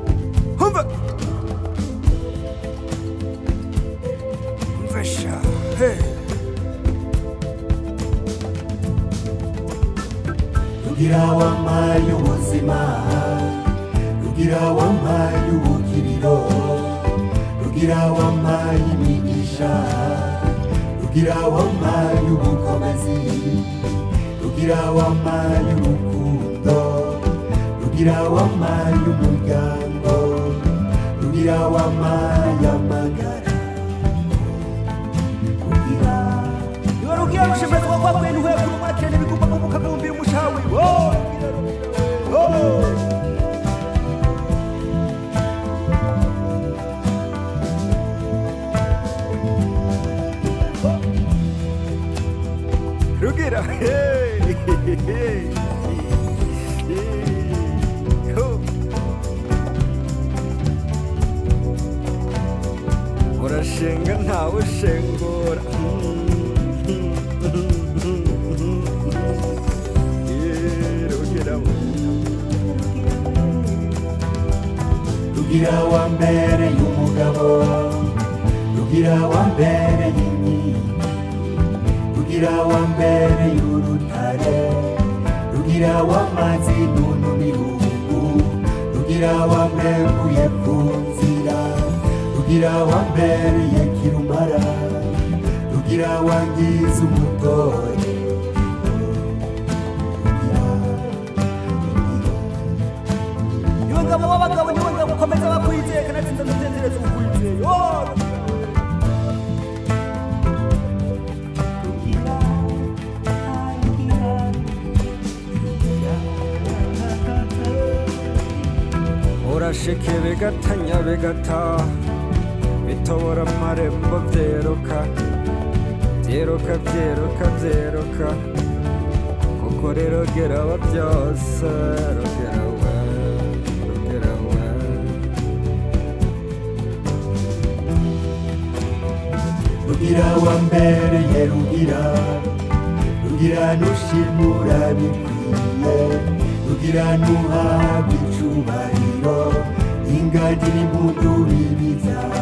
we- Wesha, hey. rugira wampaye ubuzima rugira wampaye ubukiriro rugira wampaye imigisha rugira wampaye ubukomezi rugira wampaye urukundo rugira wampaye umuryango rugira wampaye amagara rugira Rugira rushemezwa kwa kwenu we kuri mwakene bigumba ko mukabumbira umushawe. Oh, rugira, rugira, oh. Rugira, hey, hey, hey, hey. Oh. urashenga ntawe ushengura Yeah, rugira rugira wa mbere y'umugabo rugira wa mbere y'inkiko rugira wa mbere y'urutare rugira w'amazi n'unu bihugu rugira wa mbeguye ku nzira rugira wa mbere ya kirumara rugira wangiza umutore niwe ngabo w'abagabo niwe ngabo ukomeza bakwizeye kandi nziza nzenzereza ukwizeye Oh, rugira. urasheke bigatanya bigataha bitobora amarembo byeruka byeruka byeruka byeruka kuko rero geraba byose rugera we rugera we rugira wa mbere ye rugira rugira nushimura bikwiye rugira nuhabwa icubahiro ingagi n'impundu bibibyara